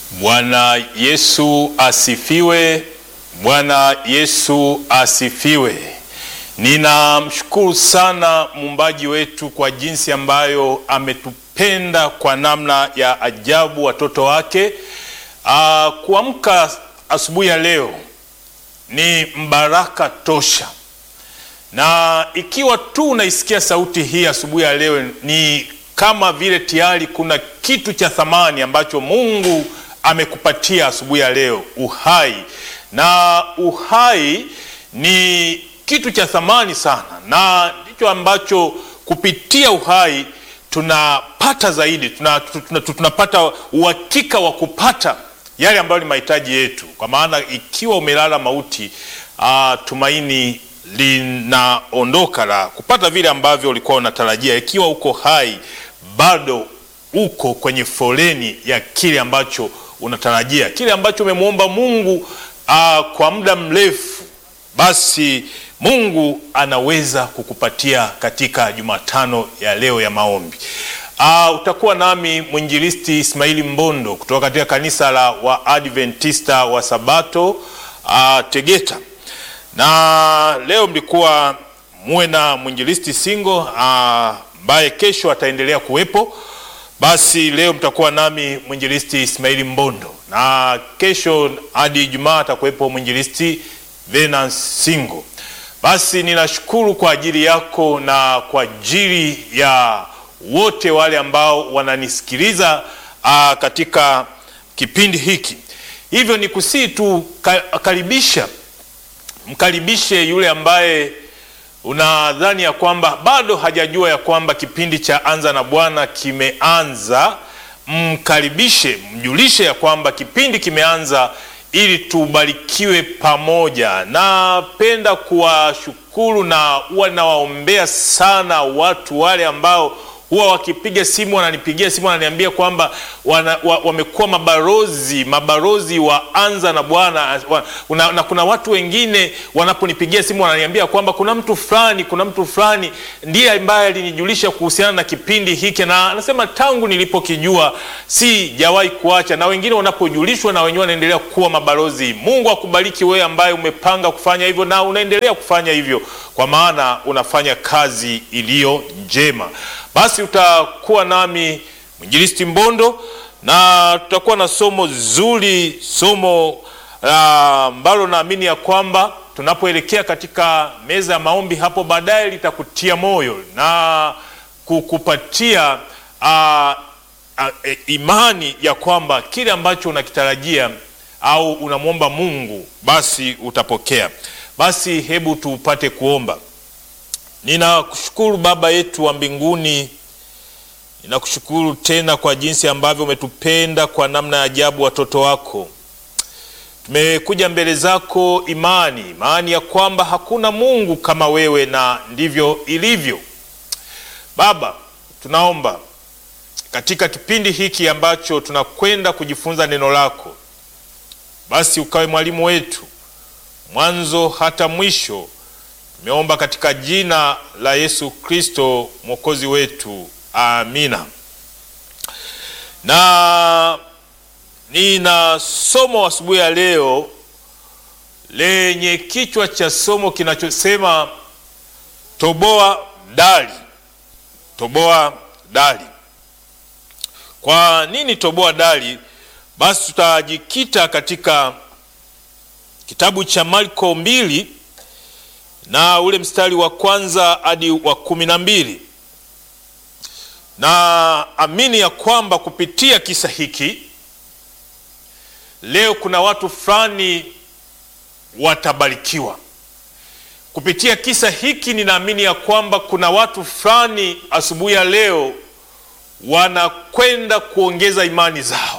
Bwana Yesu asifiwe. Bwana Yesu asifiwe. Ninamshukuru sana muumbaji wetu kwa jinsi ambayo ametupenda kwa namna ya ajabu watoto wake. Aa, kuamka asubuhi ya leo ni mbaraka tosha, na ikiwa tu unaisikia sauti hii asubuhi ya leo ni kama vile tayari kuna kitu cha thamani ambacho Mungu amekupatia asubuhi ya leo, uhai. Na uhai ni kitu cha thamani sana, na ndicho ambacho kupitia uhai tunapata zaidi, tunapata tuna, tuna, tuna uhakika wa kupata yale ambayo ni mahitaji yetu, kwa maana ikiwa umelala mauti, uh, tumaini linaondoka la kupata vile ambavyo ulikuwa unatarajia. Ikiwa uko hai, bado uko kwenye foleni ya kile ambacho unatarajia, kile ambacho umemwomba Mungu uh, kwa muda mrefu, basi Mungu anaweza kukupatia katika Jumatano ya leo ya maombi. Uh, utakuwa nami mwinjilisti Ismaili Mbondo kutoka katika kanisa la Waadventista wa Sabato uh, Tegeta, na leo mlikuwa muwe na mwinjilisti Singo ambaye uh, kesho ataendelea kuwepo. Basi leo mtakuwa nami mwinjilisti Ismaili Mbondo, na kesho hadi Ijumaa atakuwepo mwinjilisti Venance Singo. Basi ninashukuru kwa ajili yako na kwa ajili ya wote wale ambao wananisikiliza uh, katika kipindi hiki. Hivyo ni kusii tu karibisha, mkaribishe yule ambaye unadhani ya kwamba bado hajajua ya kwamba kipindi cha Anza na Bwana kimeanza. Mkaribishe, mjulishe ya kwamba kipindi kimeanza ili tubarikiwe pamoja. Napenda kuwashukuru na huwa nawaombea sana watu wale ambao huwa wakipiga simu wananipigia simu wananiambia kwamba wana, wa, wamekuwa mabalozi mabalozi wa Anza na Bwana wa, na kuna watu wengine wanaponipigia simu wananiambia kwamba kuna mtu fulani kuna mtu fulani ndiye ambaye alinijulisha kuhusiana na kipindi hiki, na anasema tangu nilipokijua sijawahi kuacha, na wengine wanapojulishwa na wenyewe wanaendelea kuwa mabalozi. Mungu akubariki wewe ambaye umepanga kufanya hivyo na unaendelea kufanya hivyo, kwa maana unafanya kazi iliyo njema. Basi utakuwa nami mwinjilisti Mbondo na tutakuwa na somo zuri, somo ambalo uh, naamini ya kwamba tunapoelekea katika meza ya maombi hapo baadaye litakutia moyo na kukupatia uh, uh, imani ya kwamba kile ambacho unakitarajia au unamwomba Mungu basi utapokea. Basi hebu tupate kuomba. Ninakushukuru Baba yetu wa mbinguni, ninakushukuru tena kwa jinsi ambavyo umetupenda kwa namna ya ajabu, watoto wako. Tumekuja mbele zako imani, imani ya kwamba hakuna Mungu kama wewe, na ndivyo ilivyo. Baba, tunaomba katika kipindi hiki ambacho tunakwenda kujifunza neno lako, basi ukawe mwalimu wetu mwanzo hata mwisho. Tumeomba katika jina la Yesu Kristo mwokozi wetu, amina. Na nina somo asubuhi ya leo lenye kichwa cha somo kinachosema toboa dari. Toboa dari. Kwa nini toboa dari? Basi tutajikita katika kitabu cha Marko mbili na ule mstari wa kwanza hadi wa kumi na mbili na amini ya kwamba kupitia kisa hiki leo kuna watu fulani watabarikiwa kupitia kisa hiki. Ninaamini ya kwamba kuna watu fulani asubuhi ya leo wanakwenda kuongeza imani zao,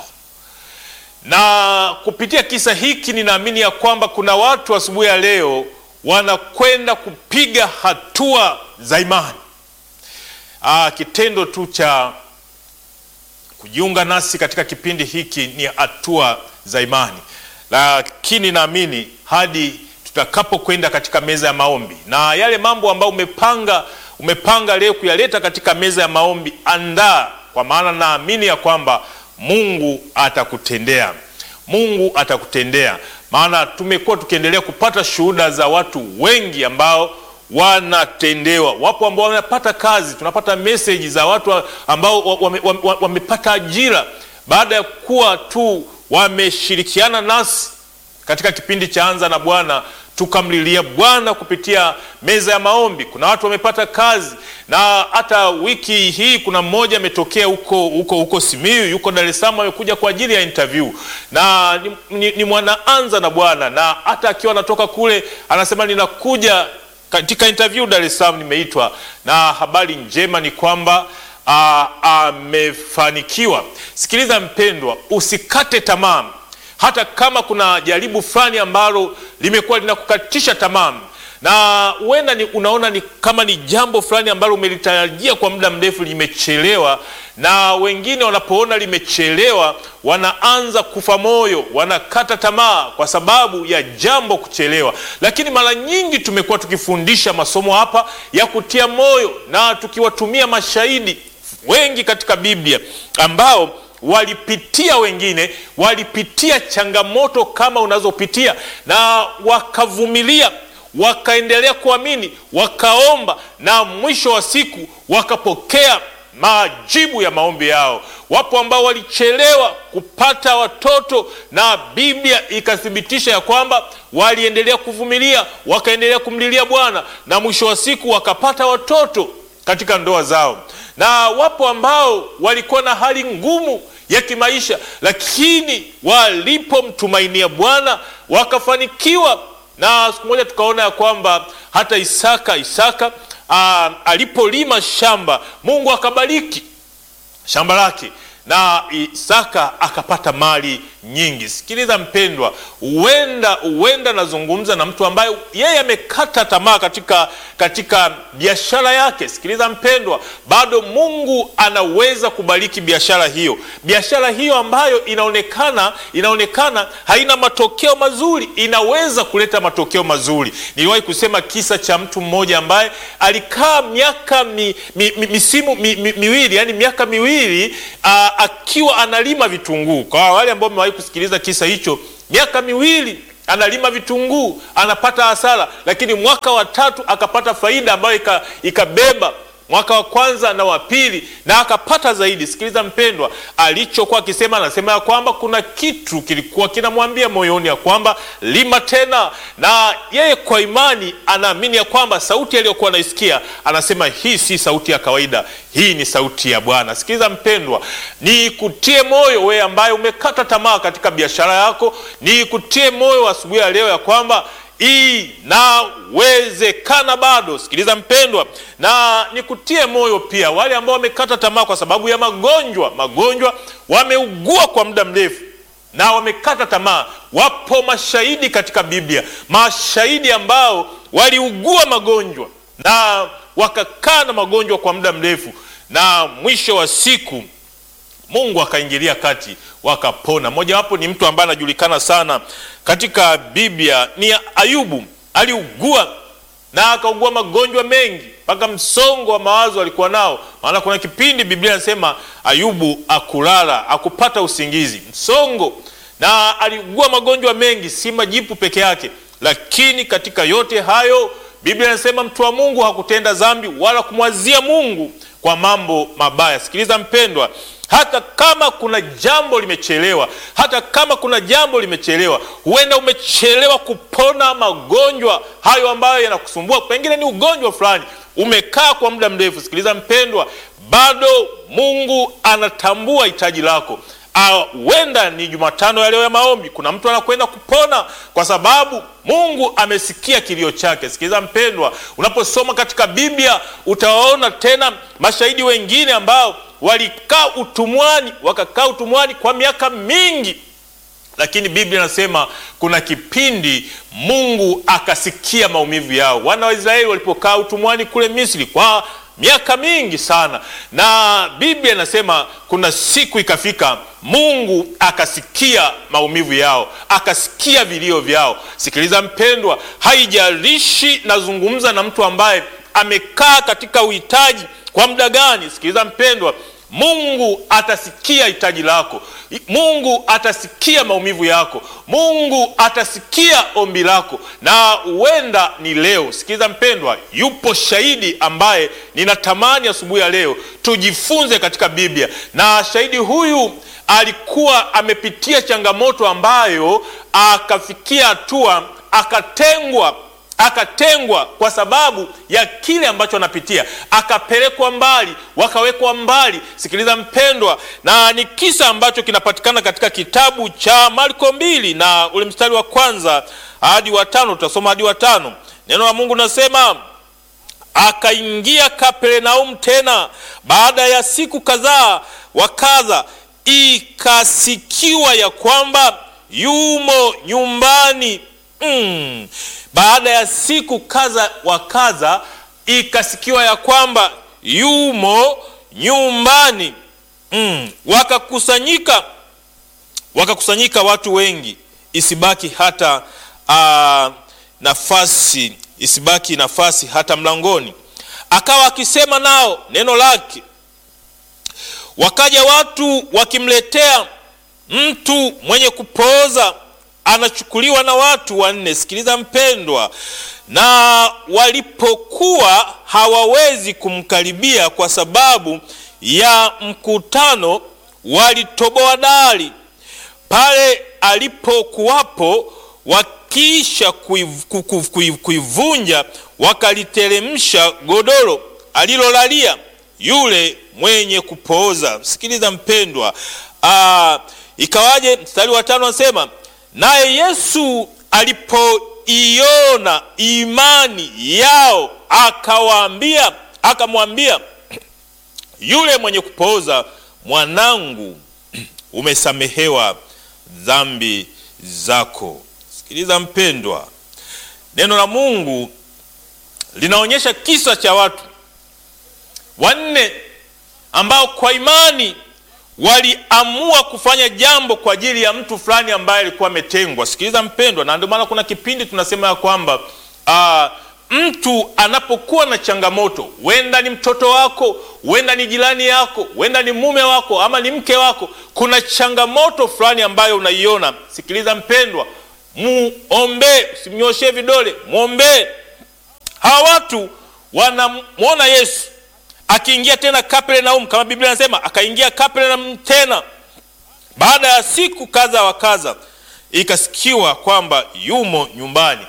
na kupitia kisa hiki ninaamini ya kwamba kuna watu asubuhi ya leo wanakwenda kupiga hatua za imani. Aa, kitendo tu cha kujiunga nasi katika kipindi hiki ni hatua za imani, lakini naamini hadi tutakapokwenda katika meza ya maombi na yale mambo ambayo umepanga umepanga leo kuyaleta katika meza ya maombi, andaa, kwa maana naamini ya kwamba Mungu atakutendea, Mungu atakutendea. Maana tumekuwa tukiendelea kupata shuhuda za watu wengi ambao wanatendewa. Wapo ambao wamepata kazi, tunapata meseji za watu ambao wamepata wame, wame ajira baada ya kuwa tu wameshirikiana nasi katika kipindi cha Anza na Bwana tukamlilia Bwana kupitia meza ya maombi. Kuna watu wamepata kazi, na hata wiki hii kuna mmoja ametokea huko huko huko Simiyu, yuko Dar es Salaam, amekuja kwa ajili ya interview na ni, ni, ni mwana Anza na Bwana, na hata akiwa anatoka kule anasema ninakuja katika interview Dar es Salaam, nimeitwa. Na habari njema ni kwamba amefanikiwa. Sikiliza mpendwa, usikate tamaa hata kama kuna jaribu fulani ambalo limekuwa linakukatisha tamaa, na huenda ni unaona ni kama ni jambo fulani ambalo umelitarajia kwa muda mrefu limechelewa, na wengine wanapoona limechelewa wanaanza kufa moyo, wanakata tamaa kwa sababu ya jambo kuchelewa. Lakini mara nyingi tumekuwa tukifundisha masomo hapa ya kutia moyo na tukiwatumia mashahidi wengi katika Biblia ambao walipitia wengine walipitia changamoto kama unazopitia na wakavumilia, wakaendelea kuamini, wakaomba na mwisho wa siku wakapokea majibu ya maombi yao. Wapo ambao walichelewa kupata watoto na Biblia ikathibitisha ya kwamba waliendelea kuvumilia, wakaendelea kumlilia Bwana na mwisho wa siku wakapata watoto katika ndoa zao na wapo ambao walikuwa na hali ngumu ya kimaisha, lakini walipomtumainia Bwana wakafanikiwa. Na siku moja tukaona ya kwamba hata Isaka Isaka aa, alipolima shamba Mungu akabariki shamba lake na Isaka akapata mali nyingi. Sikiliza mpendwa, huenda huenda nazungumza na mtu ambaye yeye amekata tamaa katika katika biashara yake. Sikiliza mpendwa, bado Mungu anaweza kubariki biashara hiyo, biashara hiyo ambayo inaonekana inaonekana haina matokeo mazuri, inaweza kuleta matokeo mazuri. Niliwahi kusema kisa cha mtu mmoja ambaye alikaa miaka mi, mi, mi, misimu mi, mi, miwili yani miaka miwili a, akiwa analima vitunguu. Kwa wale ambao wamewahi kusikiliza kisa hicho, miaka miwili analima vitunguu, anapata hasara, lakini mwaka wa tatu akapata faida ambayo ikabeba mwaka wa kwanza na wa pili na akapata zaidi. Sikiliza mpendwa, alichokuwa akisema, anasema ya kwamba kuna kitu kilikuwa kinamwambia moyoni ya kwamba lima tena, na yeye kwa imani anaamini ya kwamba sauti aliyokuwa anaisikia, anasema hii si sauti ya kawaida, hii ni sauti ya Bwana. Sikiliza mpendwa, ni kutie moyo wewe ambaye umekata tamaa katika biashara yako, ni kutie moyo asubuhi ya leo ya kwamba inawezekana bado. Sikiliza mpendwa, na nikutie moyo pia wale ambao wamekata tamaa kwa sababu ya magonjwa. Magonjwa wameugua kwa muda mrefu na wamekata tamaa. Wapo mashahidi katika Biblia, mashahidi ambao waliugua magonjwa na wakakaa na magonjwa kwa muda mrefu, na mwisho wa siku Mungu akaingilia kati wakapona. Mojawapo ni mtu ambaye anajulikana sana katika Biblia ni Ayubu. Aliugua na akaugua magonjwa mengi mpaka msongo wa mawazo alikuwa nao, maana kuna kipindi Biblia inasema Ayubu akulala akupata usingizi, msongo, na aliugua magonjwa mengi, si majipu peke yake. Lakini katika yote hayo Biblia inasema mtu wa Mungu hakutenda dhambi wala kumwazia Mungu kwa mambo mabaya. Sikiliza mpendwa, hata kama kuna jambo limechelewa, hata kama kuna jambo limechelewa, huenda umechelewa kupona magonjwa hayo ambayo yanakusumbua, pengine ni ugonjwa fulani umekaa kwa muda mrefu. Sikiliza mpendwa, bado Mungu anatambua hitaji lako. Huenda ni Jumatano ya leo ya maombi, kuna mtu anakwenda kupona kwa sababu Mungu amesikia kilio chake. Sikiliza mpendwa, unaposoma katika Biblia utawaona tena mashahidi wengine ambao walikaa utumwani, wakakaa utumwani kwa miaka mingi, lakini Biblia inasema kuna kipindi Mungu akasikia maumivu yao. Wana wa Israeli walipokaa utumwani kule Misri kwa miaka mingi sana, na Biblia inasema kuna siku ikafika, Mungu akasikia maumivu yao, akasikia vilio vyao. Sikiliza mpendwa, haijalishi nazungumza na mtu ambaye amekaa katika uhitaji kwa muda gani. Sikiliza mpendwa, Mungu atasikia hitaji lako. Mungu atasikia maumivu yako. Mungu atasikia ombi lako, na huenda ni leo. Sikiliza mpendwa, yupo shahidi ambaye ninatamani asubuhi ya leo tujifunze katika Biblia, na shahidi huyu alikuwa amepitia changamoto ambayo akafikia hatua akatengwa akatengwa kwa sababu ya kile ambacho anapitia, akapelekwa mbali, wakawekwa mbali. Sikiliza mpendwa, na ni kisa ambacho kinapatikana katika kitabu cha Marko mbili na ule mstari wa kwanza hadi wa tano. Tutasoma hadi wa tano. Neno la Mungu nasema akaingia Kapernaum tena baada ya siku kadhaa wa kadha, ikasikiwa ya kwamba yumo nyumbani mm. Baada ya siku kadha wa kadha, ikasikiwa ya kwamba yumo nyumbani mm. Wakakusanyika, wakakusanyika watu wengi, isibaki hata uh, nafasi isibaki nafasi hata mlangoni. Akawa akisema nao neno lake. Wakaja watu wakimletea mtu mwenye kupooza, anachukuliwa na watu wanne. Sikiliza mpendwa, na walipokuwa hawawezi kumkaribia kwa sababu ya mkutano, walitoboa dari pale alipokuwapo kisha kuivunja wakaliteremsha godoro alilolalia yule mwenye kupooza. Sikiliza mpendwa, aa, ikawaje? Mstari wa tano anasema, naye Yesu alipoiona imani yao akawaambia, akamwambia yule mwenye kupooza, mwanangu, umesamehewa dhambi zako. Sikiliza mpendwa, neno la Mungu linaonyesha kisa cha watu wanne ambao kwa imani waliamua kufanya jambo kwa ajili ya mtu fulani ambaye alikuwa ametengwa. Sikiliza mpendwa, na ndio maana kuna kipindi tunasema ya kwamba aa, mtu anapokuwa na changamoto, huenda ni mtoto wako, huenda ni jirani yako, huenda ni mume wako ama ni mke wako, kuna changamoto fulani ambayo unaiona. Sikiliza mpendwa, muombee, usimnyoshee vidole, mwombee. Hawa watu wanamwona Yesu akiingia tena Kapernaum, kama Biblia inasema akaingia Kapernaum tena baada ya siku kadha wa kadha, ikasikiwa kwamba yumo nyumbani.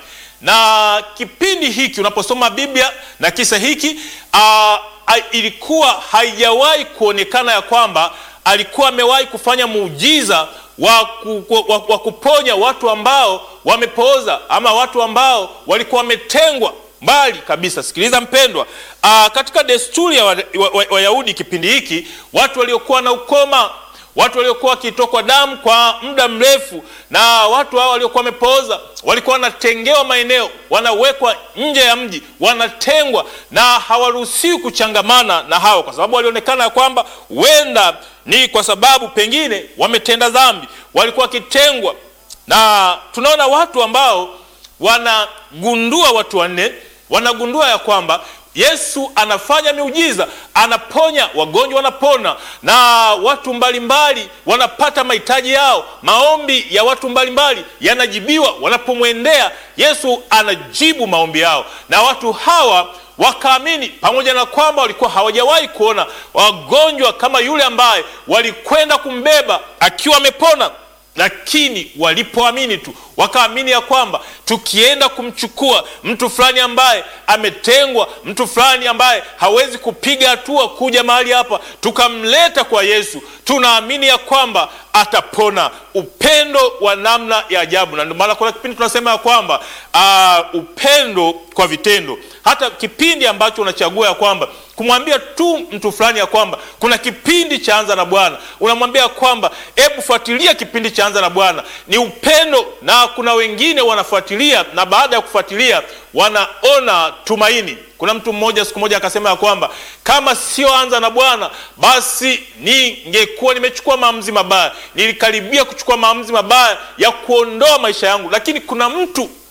Na kipindi hiki unaposoma Biblia na kisa hiki aa, ilikuwa haijawahi kuonekana ya kwamba alikuwa amewahi kufanya muujiza wa, ku, wa, wa kuponya watu ambao wamepooza ama watu ambao walikuwa wametengwa mbali kabisa. Sikiliza mpendwa, aa, katika desturi ya Wayahudi wa, wa, wa kipindi hiki watu waliokuwa na ukoma, watu waliokuwa wakitokwa damu kwa muda mrefu, na watu hao waliokuwa wamepooza walikuwa wanatengewa maeneo, wanawekwa nje ya mji, wanatengwa na hawaruhusiwi kuchangamana na hao, kwa sababu walionekana ya kwamba huenda ni kwa sababu pengine wametenda dhambi, walikuwa wakitengwa. Na tunaona watu ambao wanagundua, watu wanne wanagundua ya kwamba Yesu anafanya miujiza, anaponya wagonjwa, wanapona na watu mbalimbali mbali, wanapata mahitaji yao. Maombi ya watu mbalimbali yanajibiwa wanapomwendea Yesu, anajibu maombi yao, na watu hawa wakaamini, pamoja na kwamba walikuwa hawajawahi kuona wagonjwa kama yule ambaye walikwenda kumbeba akiwa amepona lakini walipoamini tu wakaamini ya kwamba tukienda kumchukua mtu fulani ambaye ametengwa, mtu fulani ambaye hawezi kupiga hatua kuja mahali hapa, tukamleta kwa Yesu, tunaamini ya kwamba atapona. Upendo wa namna ya ajabu, na ndio maana kuna kipindi tunasema ya kwamba uh, upendo kwa vitendo. Hata kipindi ambacho unachagua ya kwamba kumwambia tu mtu fulani ya kwamba kuna kipindi cha Anza na Bwana, unamwambia kwamba hebu fuatilia kipindi cha Anza na Bwana, ni upendo. Na kuna wengine wanafuatilia na baada ya kufuatilia wanaona tumaini. Kuna mtu mmoja siku moja akasema ya kwamba kama sio Anza na Bwana basi ningekuwa nimechukua maamuzi mabaya, nilikaribia kuchukua maamuzi mabaya ya kuondoa maisha yangu, lakini kuna mtu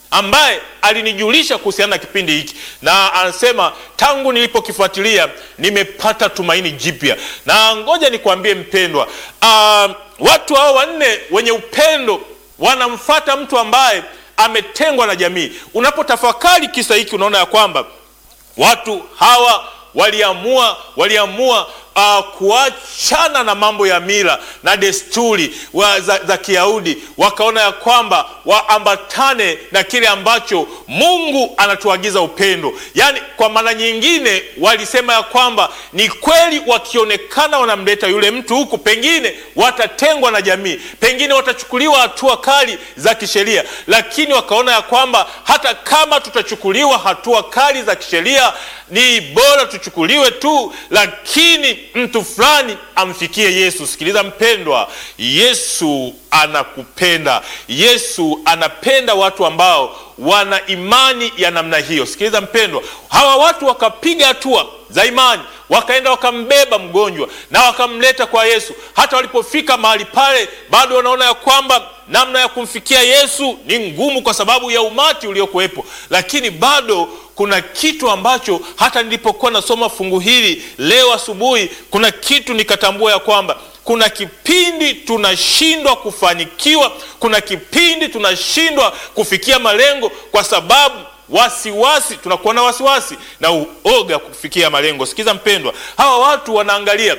ambaye alinijulisha kuhusiana na kipindi hiki, na anasema tangu nilipokifuatilia nimepata tumaini jipya. Na ngoja nikwambie mpendwa, uh, watu hao wanne wenye upendo wanamfata mtu ambaye ametengwa na jamii. Unapotafakari kisa hiki, unaona ya kwamba watu hawa waliamua waliamua uh, kuachana na mambo ya mila na desturi wa, za, za Kiyahudi, wakaona ya kwamba waambatane na kile ambacho Mungu anatuagiza upendo. Yaani, kwa maana nyingine walisema ya kwamba ni kweli, wakionekana wanamleta yule mtu huku, pengine watatengwa na jamii, pengine watachukuliwa hatua kali za kisheria, lakini wakaona ya kwamba hata kama tutachukuliwa hatua kali za kisheria ni bora tuchukuliwe tu, lakini mtu fulani amfikie Yesu. Sikiliza mpendwa, Yesu anakupenda. Yesu anapenda watu ambao wana imani ya namna hiyo. Sikiliza mpendwa, hawa watu wakapiga hatua za imani, wakaenda wakambeba mgonjwa na wakamleta kwa Yesu. Hata walipofika mahali pale, bado wanaona ya kwamba namna ya kumfikia Yesu ni ngumu kwa sababu ya umati uliokuwepo, lakini bado kuna kitu ambacho hata nilipokuwa nasoma fungu hili leo asubuhi, kuna kitu nikatambua ya kwamba kuna kipindi tunashindwa kufanikiwa, kuna kipindi tunashindwa kufikia malengo kwa sababu wasiwasi, tunakuwa na wasiwasi na uoga kufikia malengo. Sikiza mpendwa, hawa watu wanaangalia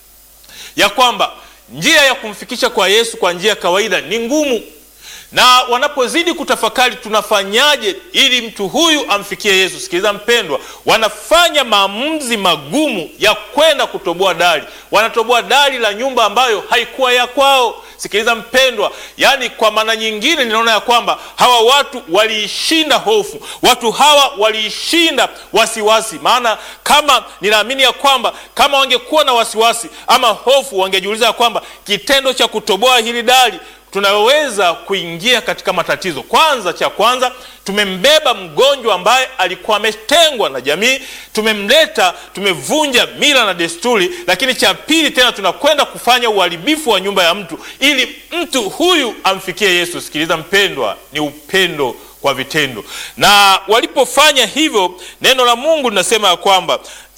ya kwamba njia ya kumfikisha kwa Yesu kwa njia ya kawaida ni ngumu na wanapozidi kutafakari tunafanyaje ili mtu huyu amfikie Yesu, sikiliza mpendwa, wanafanya maamuzi magumu ya kwenda kutoboa dari. Wanatoboa dari la nyumba ambayo haikuwa ya kwao. Sikiliza mpendwa, yaani kwa maana nyingine ninaona ya kwamba hawa watu waliishinda hofu, watu hawa waliishinda wasiwasi. Maana kama ninaamini ya kwamba kama wangekuwa na wasiwasi ama hofu, wangejiuliza ya kwamba kitendo cha kutoboa hili dari tunaweza kuingia katika matatizo. Kwanza, cha kwanza tumembeba mgonjwa ambaye alikuwa ametengwa na jamii, tumemleta, tumevunja mila na desturi. Lakini cha pili tena tunakwenda kufanya uharibifu wa nyumba ya mtu ili mtu huyu amfikie Yesu. Sikiliza mpendwa, ni upendo kwa vitendo. Na walipofanya hivyo, neno la Mungu linasema ya kwamba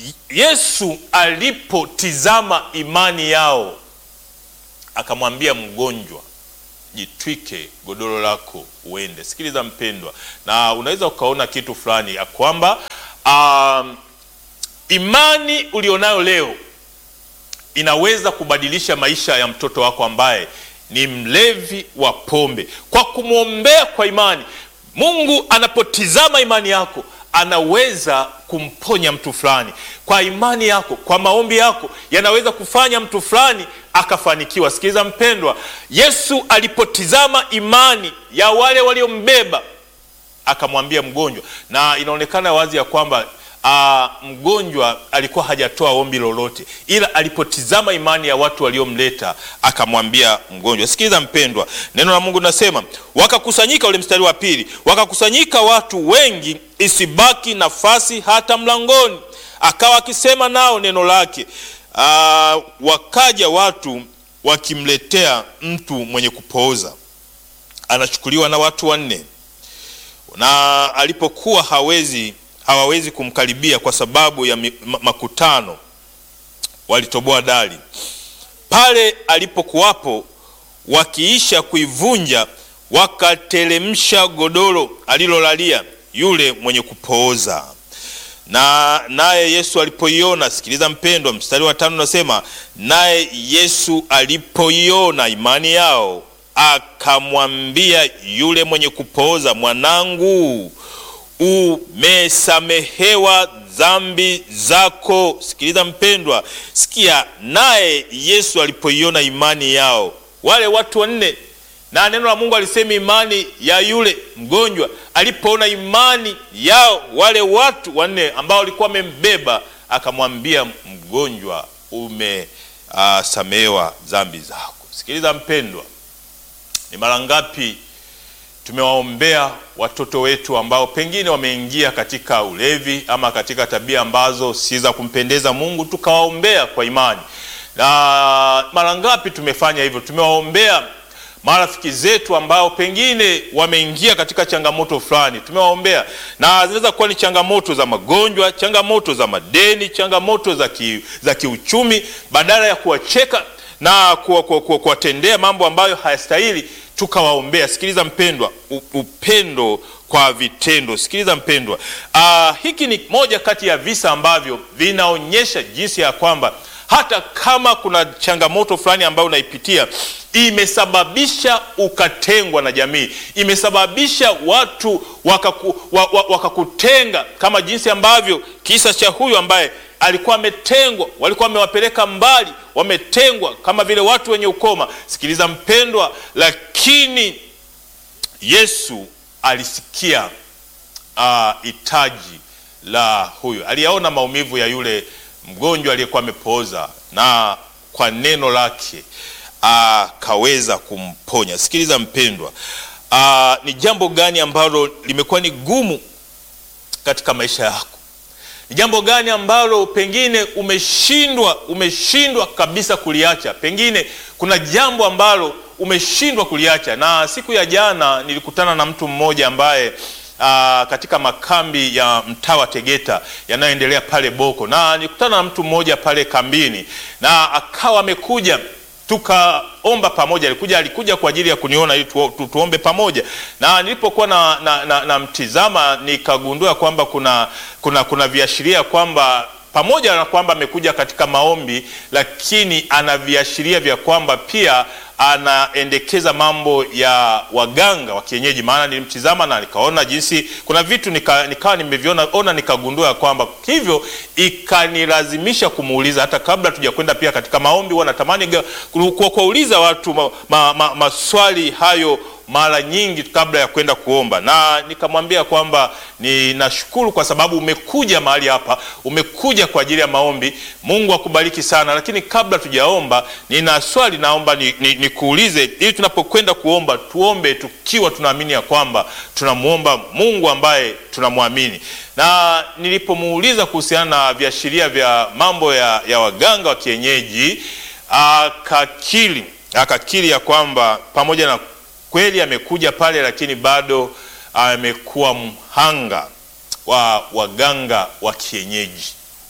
Yesu alipotizama imani yao, akamwambia mgonjwa Jitwike godoro lako uende. Sikiliza mpendwa, na unaweza ukaona kitu fulani ya kwamba um, imani ulionayo leo inaweza kubadilisha maisha ya mtoto wako ambaye ni mlevi wa pombe. Kwa kumwombea kwa imani, Mungu anapotizama imani yako anaweza kumponya mtu fulani. Kwa imani yako, kwa maombi yako yanaweza kufanya mtu fulani akafanikiwa. Sikiliza mpendwa, Yesu alipotizama imani ya wale waliombeba akamwambia mgonjwa, na inaonekana wazi ya kwamba Uh, mgonjwa alikuwa hajatoa ombi lolote, ila alipotizama imani ya watu waliomleta akamwambia mgonjwa. Sikiliza mpendwa, neno la Mungu linasema wakakusanyika, ule mstari wa pili, wakakusanyika watu wengi, isibaki nafasi hata mlangoni, akawa akisema nao neno lake. Uh, wakaja watu wakimletea mtu mwenye kupooza, anachukuliwa na watu wanne, na alipokuwa hawezi hawawezi kumkaribia kwa sababu ya makutano, walitoboa dari pale alipokuwapo. Wakiisha kuivunja, wakateremsha godoro alilolalia yule mwenye kupooza. Na naye Yesu alipoiona, sikiliza mpendwa, mstari wa tano unasema, naye Yesu alipoiona imani yao, akamwambia yule mwenye kupooza, mwanangu umesamehewa dhambi zako. Sikiliza mpendwa, sikia. Naye Yesu alipoiona imani yao, wale watu wanne, na neno la Mungu alisema imani ya yule mgonjwa, alipoona imani yao wale watu wanne ambao walikuwa wamembeba, akamwambia mgonjwa, umesamehewa uh, dhambi zako. Sikiliza mpendwa, ni mara ngapi tumewaombea watoto wetu ambao pengine wameingia katika ulevi ama katika tabia ambazo si za kumpendeza Mungu, tukawaombea kwa imani. Na mara ngapi tumefanya hivyo? Tumewaombea marafiki zetu ambao pengine wameingia katika changamoto fulani, tumewaombea, na zinaweza kuwa ni changamoto za magonjwa, changamoto za madeni, changamoto za, ki, za kiuchumi. Badala ya kuwacheka na kuwatendea mambo ambayo hayastahili, tukawaombea. Sikiliza mpendwa, upendo kwa vitendo. Sikiliza mpendwa, uh, hiki ni moja kati ya visa ambavyo vinaonyesha jinsi ya kwamba hata kama kuna changamoto fulani ambayo unaipitia imesababisha ukatengwa na jamii, imesababisha watu wakaku, wakakutenga, kama jinsi ambavyo kisa cha huyu ambaye alikuwa ametengwa, walikuwa wamewapeleka mbali, wametengwa kama vile watu wenye ukoma. Sikiliza mpendwa, lakini Yesu alisikia hitaji uh, la huyu, aliyaona maumivu ya yule mgonjwa aliyekuwa amepooza, na kwa neno lake akaweza uh, kumponya. Sikiliza mpendwa, uh, ni jambo gani ambalo limekuwa ni gumu katika maisha yako? Ni jambo gani ambalo pengine umeshindwa umeshindwa kabisa kuliacha? Pengine kuna jambo ambalo umeshindwa kuliacha. Na siku ya jana nilikutana na mtu mmoja ambaye aa, katika makambi ya mtaa wa Tegeta yanayoendelea pale Boko, na nilikutana na mtu mmoja pale kambini, na akawa amekuja tukaomba pamoja. Alikuja alikuja kwa ajili ya kuniona ili tu, tu, tuombe pamoja, na nilipokuwa na, na, na, na mtizama nikagundua kwamba kuna, kuna, kuna viashiria kwamba pamoja na kwamba amekuja katika maombi, lakini ana viashiria vya kwamba pia anaendekeza mambo ya waganga wa kienyeji. Maana nilimtizama na nikaona jinsi kuna vitu nika, nikawa nimeviona ona, nikagundua kwamba hivyo, ikanilazimisha kumuuliza hata kabla tujakwenda pia katika maombi, huwa natamani kwa kuwauliza watu ma, ma, ma, maswali hayo mara nyingi kabla ya kwenda kuomba, na nikamwambia kwamba ninashukuru kwa sababu umekuja mahali hapa, umekuja kwa ajili ya maombi. Mungu akubariki sana, lakini kabla tujaomba, nina swali naomba nikuulize, ni, ni ili tunapokwenda kuomba tuombe tukiwa tunaamini ya kwamba tunamwomba Mungu ambaye tunamwamini. Na nilipomuuliza kuhusiana na viashiria vya mambo ya, ya waganga wa kienyeji akakiri akakiri ya kwamba pamoja na kweli amekuja pale, lakini bado amekuwa mhanga wa waganga wa kienyeji.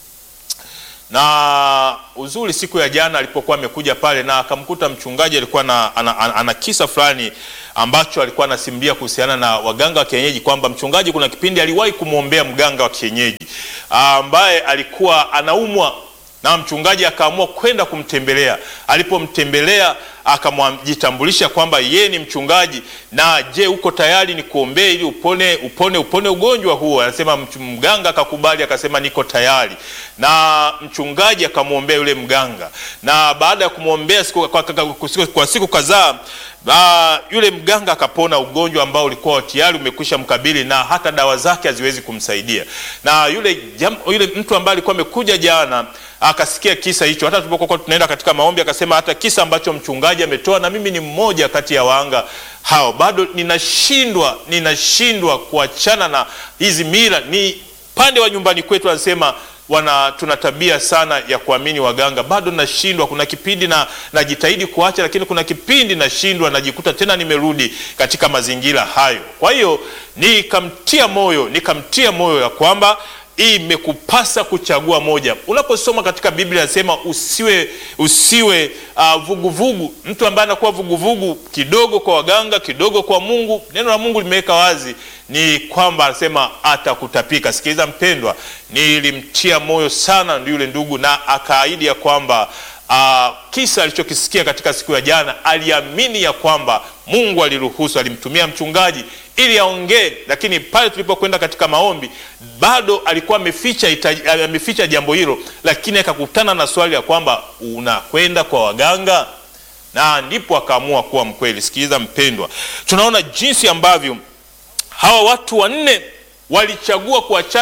Na uzuri, siku ya jana alipokuwa amekuja pale na akamkuta mchungaji alikuwa na, ana, ana, ana kisa fulani ambacho alikuwa anasimulia kuhusiana na waganga wa kienyeji, kwamba mchungaji kuna kipindi aliwahi kumwombea mganga wa kienyeji ambaye alikuwa anaumwa na mchungaji akaamua kwenda kumtembelea. Alipomtembelea akamjitambulisha kwamba yeye ni mchungaji, na je, uko tayari ni kuombea ili upone upone upone ugonjwa huo? Anasema mganga akakubali, akasema niko tayari, na mchungaji akamwombea yule mganga, na baada ya kumwombea siku, kwa, kwa, kwa siku kadhaa Ba, yule mganga akapona ugonjwa ambao ulikuwa tayari umekwisha mkabili na hata dawa zake haziwezi kumsaidia. Na yule, jam, yule mtu ambaye alikuwa amekuja jana akasikia kisa hicho, hata tulipokuwa tunaenda katika maombi akasema hata kisa ambacho mchungaji ametoa, na mimi ni mmoja kati ya wahanga hao, bado ninashindwa ninashindwa kuachana na hizi mila. Ni pande wa nyumbani kwetu anasema wana tuna tabia sana ya kuamini waganga, bado nashindwa. Kuna kipindi na najitahidi kuacha, lakini kuna kipindi nashindwa, najikuta tena nimerudi katika mazingira hayo. Kwa hiyo nikamtia moyo, nikamtia moyo ya kwamba imekupasa kuchagua moja. Unaposoma katika Biblia anasema usiwe usiwe vuguvugu uh, vugu. Mtu ambaye anakuwa vuguvugu kidogo kwa waganga kidogo kwa Mungu, neno la Mungu limeweka wazi ni kwamba anasema atakutapika. Sikiliza mpendwa, nilimtia moyo sana yule ndugu, na akaahidi ya kwamba uh, kisa alichokisikia katika siku ya jana, aliamini ya kwamba Mungu aliruhusu, alimtumia mchungaji ili aongee, lakini pale tulipokwenda katika maombi bado alikuwa ameficha ameficha jambo hilo, lakini akakutana na swali ya kwamba unakwenda kwa waganga, na ndipo akaamua kuwa mkweli. Sikiliza mpendwa, tunaona jinsi ambavyo hawa watu wanne walichagua kuachana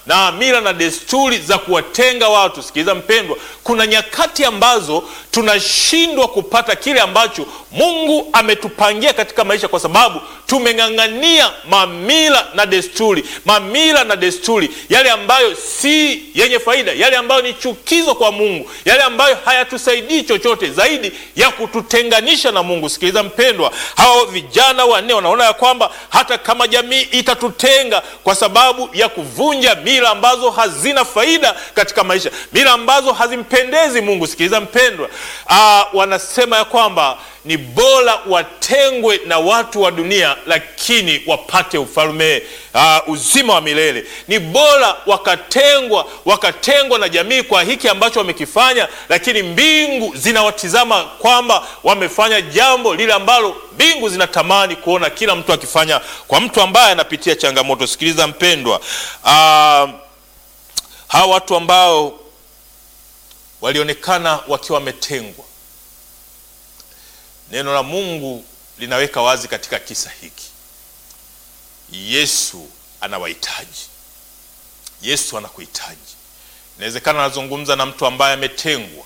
na mila na desturi za kuwatenga watu. Sikiliza mpendwa, kuna nyakati ambazo tunashindwa kupata kile ambacho Mungu ametupangia katika maisha kwa sababu tumeng'ang'ania mamila na desturi, mamila na desturi yale ambayo si yenye faida, yale ambayo ni chukizo kwa Mungu, yale ambayo hayatusaidii chochote zaidi ya kututenganisha na Mungu. Sikiliza mpendwa, hao vijana wanne wanaona ya kwamba hata kama jamii itatutenga kwa sababu ya kuvunja mila ambazo hazina faida katika maisha, mila ambazo hazimpendezi Mungu. Sikiliza mpendwa, aa, wanasema ya kwamba ni bora watengwe na watu wa dunia, lakini wapate ufalme uh, uzima wa milele. Ni bora wakatengwa wakatengwa na jamii kwa hiki ambacho wamekifanya, lakini mbingu zinawatizama kwamba wamefanya jambo lile ambalo mbingu zinatamani kuona kila mtu akifanya. Kwa mtu ambaye anapitia changamoto, sikiliza mpendwa, uh, hawa watu ambao walionekana wakiwa wametengwa Neno la Mungu linaweka wazi katika kisa hiki, Yesu anawahitaji. Yesu anakuhitaji. Inawezekana anazungumza na mtu ambaye ametengwa,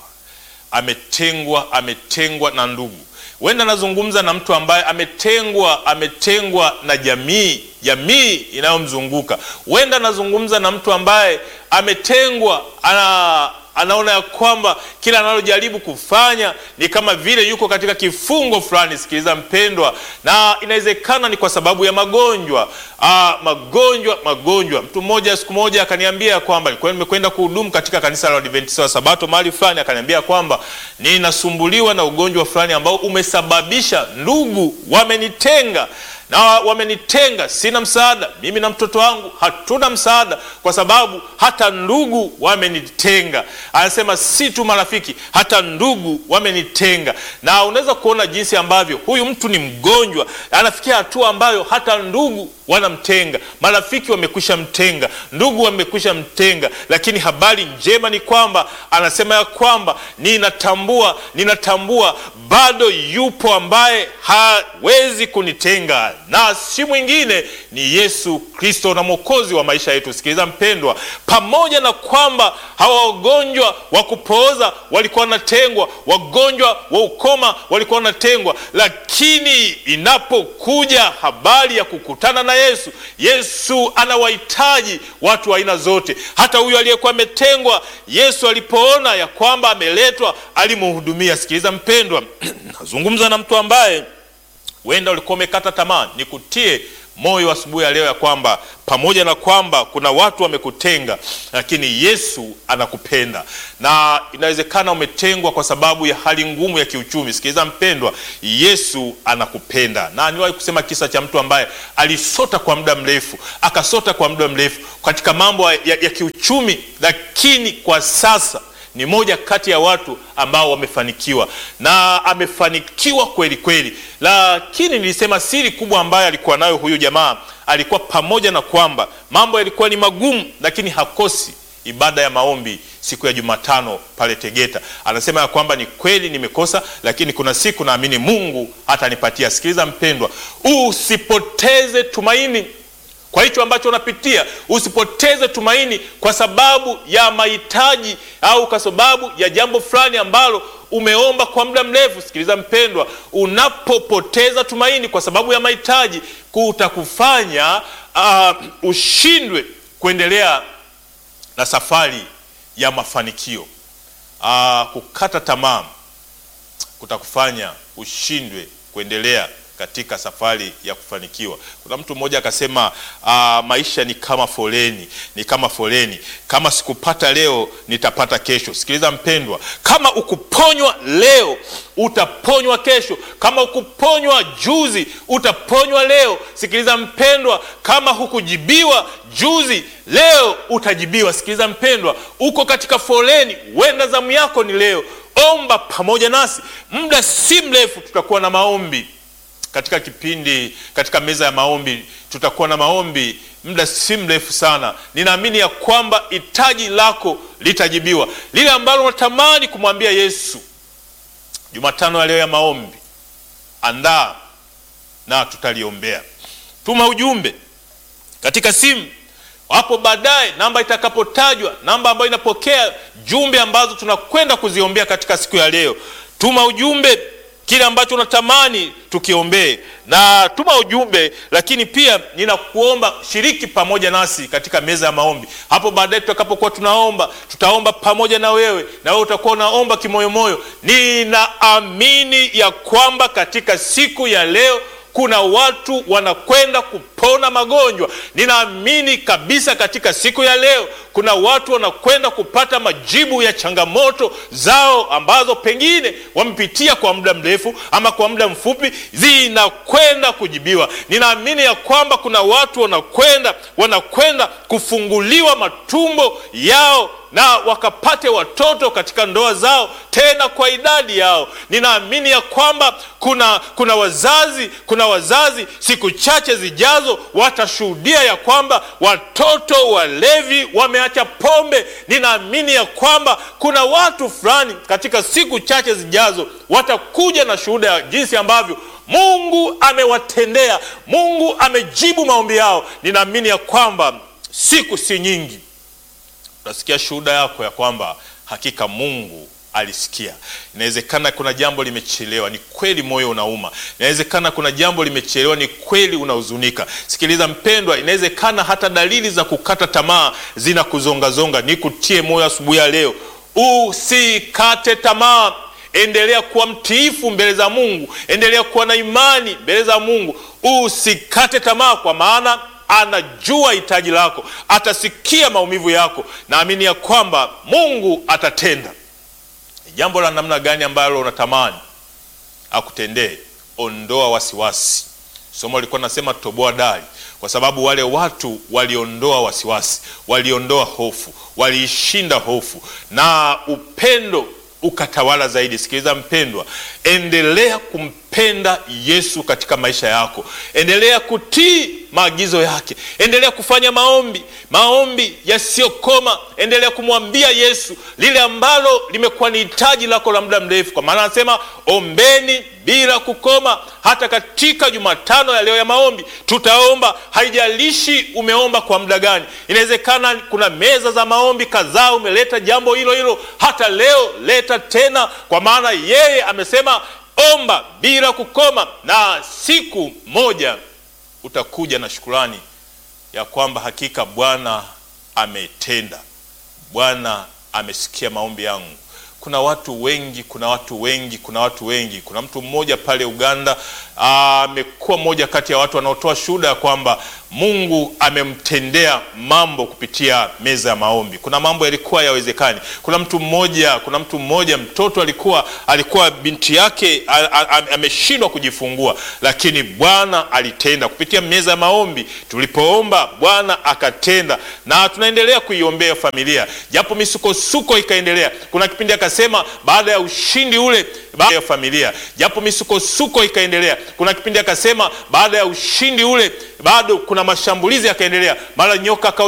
ametengwa, ametengwa na ndugu. Huenda anazungumza na mtu ambaye ametengwa, ametengwa na jamii, jamii inayomzunguka. Huenda anazungumza na mtu ambaye ametengwa, ana anaona ya kwamba kila analojaribu kufanya ni kama vile yuko katika kifungo fulani. Sikiliza mpendwa, na inawezekana ni kwa sababu ya magonjwa. Aa, magonjwa magonjwa. Mtu mmoja siku moja akaniambia ya kwamba nilikuwa nimekwenda kuhudumu katika kanisa la Adventista wa Sabato mahali fulani, akaniambia kwamba ninasumbuliwa na ugonjwa fulani ambao umesababisha ndugu wamenitenga na wamenitenga, sina msaada. Mimi na mtoto wangu hatuna msaada, kwa sababu hata ndugu wamenitenga. Anasema si tu marafiki, hata ndugu wamenitenga. Na unaweza kuona jinsi ambavyo huyu mtu ni mgonjwa, anafikia hatua ambayo hata ndugu wanamtenga, marafiki wamekwisha mtenga, ndugu wamekwisha mtenga. Lakini habari njema ni kwamba anasema ya kwamba ninatambua, ninatambua bado yupo ambaye hawezi kunitenga na si mwingine ni Yesu Kristo na Mwokozi wa maisha yetu. Sikiliza mpendwa, pamoja na kwamba hawa wagonjwa wa kupooza walikuwa wanatengwa, wagonjwa wa ukoma walikuwa wanatengwa, lakini inapokuja habari ya kukutana na Yesu, Yesu anawahitaji watu wa aina zote. Hata huyu aliyekuwa ametengwa, Yesu alipoona ya kwamba ameletwa, alimhudumia. Sikiliza mpendwa, nazungumza na mtu ambaye huenda ulikuwa umekata tamaa. Nikutie moyo asubuhi ya leo ya kwamba pamoja na kwamba kuna watu wamekutenga, lakini Yesu anakupenda. Na inawezekana umetengwa kwa sababu ya hali ngumu ya kiuchumi. Sikiliza mpendwa, Yesu anakupenda. Na niwahi kusema kisa cha mtu ambaye alisota kwa muda mrefu, akasota kwa muda mrefu katika mambo ya, ya kiuchumi, lakini kwa sasa ni moja kati ya watu ambao wamefanikiwa na amefanikiwa kweli kweli. Lakini nilisema siri kubwa ambayo alikuwa nayo huyu jamaa, alikuwa pamoja na kwamba mambo yalikuwa ni magumu, lakini hakosi ibada ya maombi siku ya Jumatano pale Tegeta. Anasema ya kwamba ni kweli nimekosa, lakini kuna siku naamini Mungu hatanipatia. Sikiliza mpendwa, usipoteze tumaini kwa hicho ambacho unapitia. Usipoteze tumaini kwa sababu ya mahitaji au kwa sababu ya jambo fulani ambalo umeomba kwa muda mrefu. Sikiliza mpendwa, unapopoteza tumaini kwa sababu ya mahitaji, kutakufanya uh, ushindwe kuendelea na safari ya mafanikio. Uh, kukata tamaa kutakufanya ushindwe kuendelea katika safari ya kufanikiwa. Kuna mtu mmoja akasema, uh, maisha ni kama foleni, ni kama foleni, kama sikupata leo nitapata kesho. Sikiliza mpendwa, kama ukuponywa leo utaponywa kesho, kama ukuponywa juzi utaponywa leo. Sikiliza mpendwa, kama hukujibiwa juzi, leo utajibiwa. Sikiliza mpendwa, uko katika foleni, wenda zamu yako ni leo. Omba pamoja nasi, muda si mrefu tutakuwa na maombi katika kipindi katika meza ya maombi tutakuwa na maombi muda si mrefu sana. Ninaamini ya kwamba hitaji lako litajibiwa, lile ambalo unatamani kumwambia Yesu. Jumatano ya leo ya maombi, andaa na tutaliombea. Tuma ujumbe katika simu hapo baadaye namba itakapotajwa, namba ambayo inapokea jumbe ambazo tunakwenda kuziombea katika siku ya leo. Tuma ujumbe kile ambacho unatamani tukiombee, na tuma ujumbe, lakini pia ninakuomba shiriki pamoja nasi katika meza ya maombi. Hapo baadaye tutakapokuwa tunaomba, tutaomba pamoja na wewe, na wewe utakuwa unaomba kimoyomoyo. Ninaamini ya kwamba katika siku ya leo kuna watu wanakwenda kupona magonjwa. Ninaamini kabisa katika siku ya leo kuna watu wanakwenda kupata majibu ya changamoto zao ambazo pengine wamepitia kwa muda mrefu ama kwa muda mfupi, zinakwenda kujibiwa. Ninaamini ya kwamba kuna watu wanakwenda wanakwenda kufunguliwa matumbo yao na wakapate watoto katika ndoa zao tena kwa idadi yao. Ninaamini ya kwamba kuna kuna wazazi kuna wazazi siku chache zijazo watashuhudia ya kwamba watoto walevi wameacha pombe. Ninaamini ya kwamba kuna watu fulani katika siku chache zijazo watakuja na shuhuda ya jinsi ambavyo Mungu amewatendea, Mungu amejibu maombi yao. Ninaamini ya kwamba siku si nyingi utasikia shuhuda yako ya kwamba hakika Mungu alisikia. Inawezekana kuna jambo limechelewa, ni kweli, moyo unauma. Inawezekana kuna jambo limechelewa, ni kweli, unahuzunika. Sikiliza mpendwa, inawezekana hata dalili za kukata tamaa zinakuzongazonga. Nikutie moyo asubuhi ya leo, usikate tamaa. Endelea kuwa mtiifu mbele za Mungu, endelea kuwa na imani mbele za Mungu, usikate tamaa, kwa maana anajua hitaji lako, atasikia maumivu yako. Naamini ya kwamba Mungu atatenda. Ni jambo la namna gani ambalo unatamani akutendee? Ondoa wasiwasi. Somo lilikuwa nasema toboa dari, kwa sababu wale watu waliondoa wasiwasi, waliondoa hofu, waliishinda hofu na upendo ukatawala zaidi. Sikiliza mpendwa, endelea kumpenda Yesu katika maisha yako, endelea kutii maagizo yake, endelea kufanya maombi, maombi yasiyokoma. Endelea kumwambia Yesu lile ambalo limekuwa ni hitaji lako la muda mrefu, kwa maana anasema ombeni bila kukoma. Hata katika Jumatano ya leo ya maombi tutaomba, haijalishi umeomba kwa muda gani. Inawezekana kuna meza za maombi kadhaa umeleta jambo hilo hilo, hata leo leta tena, kwa maana yeye amesema omba bila kukoma, na siku moja utakuja na shukurani ya kwamba hakika Bwana ametenda, Bwana amesikia maombi yangu. Kuna watu wengi, kuna watu wengi, kuna watu wengi. Kuna mtu mmoja pale Uganda amekuwa mmoja kati ya watu wanaotoa shuhuda ya kwamba Mungu amemtendea mambo kupitia meza ya maombi. Kuna mambo yalikuwa yawezekani. Kuna mtu mmoja, kuna mtu mmoja mtoto alikuwa alikuwa binti yake ameshindwa kujifungua, lakini Bwana alitenda kupitia meza ya maombi. Tulipoomba Bwana akatenda, na tunaendelea kuiombea familia, japo misukosuko ikaendelea. Kuna kipindi akasema baada ya ushindi ule baada ya familia, japo misukosuko ikaendelea. Kuna kipindi akasema baada ya ushindi ule bado kuna mashambulizi yakaendelea, mara nyoka